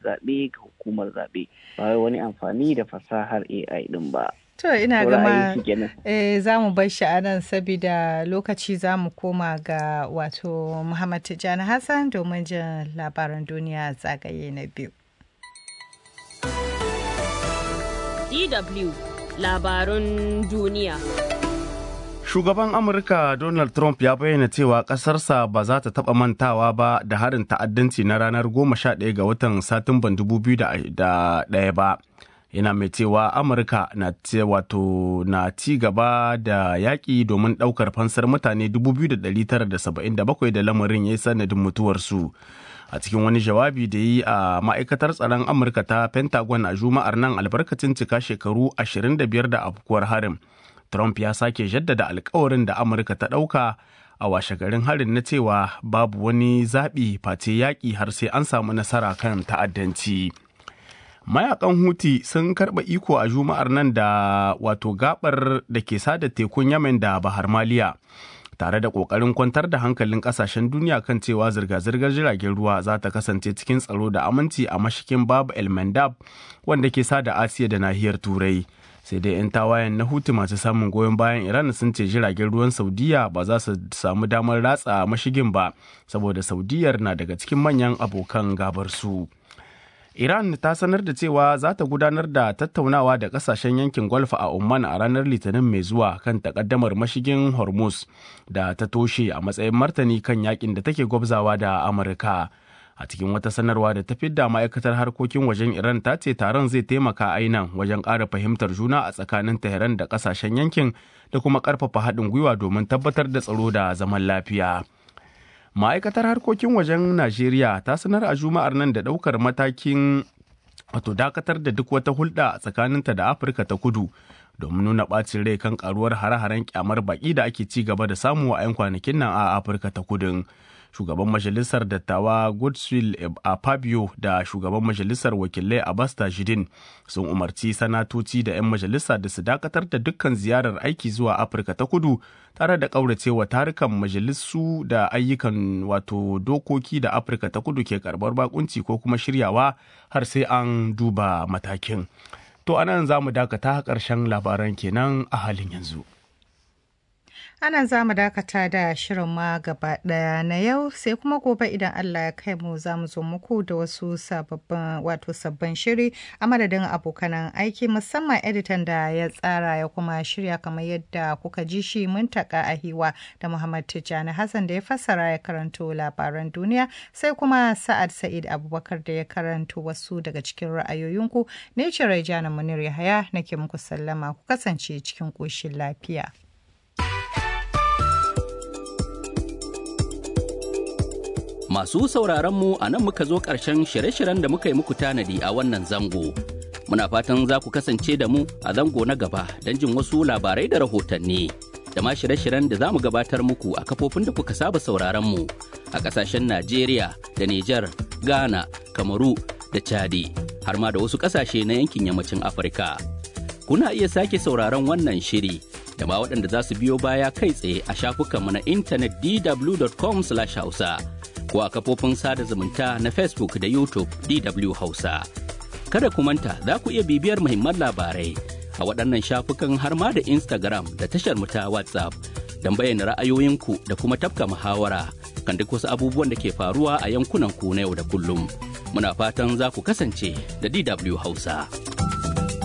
zaɓe ga hukumar zaɓe ba wai wani amfani da fasahar AI ɗin ba. To ina To gama ra'ayin ki kenan. eh, za mu bar shi a nan saboda lokaci za mu koma ga wato Muhammad Tijjani Hassan domin jin labaran duniya zagaye na biyu. DW labarun duniya. Shugaban Amurka Donald Trump ya bayyana cewa ƙasarsa ba za ta taɓa mantawa ba da harin ta'addanci na ranar 11 ga watan Satumban 2001 ba. Yana mai cewa Amurka na ce wato na ci gaba da yaƙi domin ɗaukar fansar mutane 2,977 da lamarin ya yi sanadin mutuwarsu. a cikin wani jawabi da yi a ma'aikatar tsaron amurka ta pentagon a juma'ar nan albarkacin cika shekaru 25 da afkuwar harin trump ya sake jaddada alkawarin da amurka ta ɗauka a washe garin harin na cewa babu wani zaɓi face yaƙi har sai an samu nasara kan ta'addanci mayakan huti sun karɓa iko a juma'ar nan da wato gabar da ke sada tekun yamen da bahar maliya tare da kokarin kwantar da hankalin kasashen duniya kan cewa zirga-zirgar jiragen ruwa za ta kasance cikin tsaro da aminci a mashikin babu el mandab wanda ke sada asiya da nahiyar turai sai dai 'yan tawayen na hutu masu samun goyon bayan iran sun ce jiragen ruwan saudiya ba za su samu damar ratsa mashigin ba saboda saudiyar na daga cikin manyan abokan gabar su. Iran ta sanar da cewa za ta gudanar da tattaunawa da kasashen yankin Gulf a Oman a ranar Litinin mai zuwa kan takaddamar mashigin Hormuz da ta toshe a matsayin martani kan yakin da take gwabzawa da Amurka. A cikin wata sanarwa da ta fidda ma'aikatar harkokin wajen Iran ta ce taron zai taimaka ainan wajen ƙara fahimtar juna a tsakanin Tehran da kasashen yankin da kuma ƙarfafa haɗin gwiwa domin tabbatar da tsaro da zaman lafiya. ma'aikatar harkokin wajen najeriya ta sanar a juma'ar nan da ɗaukar matakin wato dakatar da duk wata hulɗa tsakaninta da afirka ta kudu domin nuna ɓacin rai kan karuwar hare-haren kyamar baƙi da ake ci gaba da samu a 'yan kwanakin nan a afirka ta kudin shugaban majalisar dattawa godswill a fabio da shugaban majalisar wakilai abbas tajidin sun umarci sanatoci da 'yan majalisa da su dakatar da dukkan ziyarar aiki zuwa afirka ta kudu tare da ƙauracewa tarukan majalisu da ayyukan wato dokoki da afirka ta kudu ke karbar bakunci ko kuma shiryawa har sai an duba matakin to anan za mu dakata ƙarshen labaran kenan a halin yanzu Ana za mu dakata da shirin ma gaba ɗaya na yau sai kuma gobe idan Allah ya kai mu za mu zo muku da wasu sababbin wato sabbin shiri a madadin abokanan aiki musamman editan da ya tsara ya kuma shirya kamar yadda kuka ji shi mun taka a hiwa da Muhammad Tijjani Hassan da ya fassara ya karanto labaran duniya sai kuma Sa'ad Sa'id Abubakar da ya karanto wasu daga cikin ra'ayoyinku ne ce Raijana Munir Yahaya nake muku sallama ku kasance cikin ƙoshin lafiya. Masu sauraron mu a nan muka zo ƙarshen shirye-shiryen da muka yi muku tanadi a wannan zango. Muna fatan za ku kasance da mu a zango na gaba don jin wasu labarai da rahotanni. Da ma shirye-shiryen da za mu gabatar muku a kafofin da kuka saba sauraron mu a ƙasashen Najeriya da Nijar, Ghana, Kamaru da Chadi, har ma da wasu ƙasashe na yankin yammacin Afirka. Kuna iya sake sauraron wannan shiri da ma waɗanda za su biyo baya kai tsaye a shafukanmu na intanet dw.com/hausa. ko a kafofin sada zumunta na Facebook da YouTube DW Hausa. Kada ku manta za ku iya bibiyar muhimman labarai a waɗannan shafukan har ma da Instagram da tashar mu ta WhatsApp don bayyana ra'ayoyinku da kuma tafka muhawara kan duk wasu abubuwan da ke faruwa a yankunan ku na yau da kullum. Muna fatan za ku kasance da DW Hausa.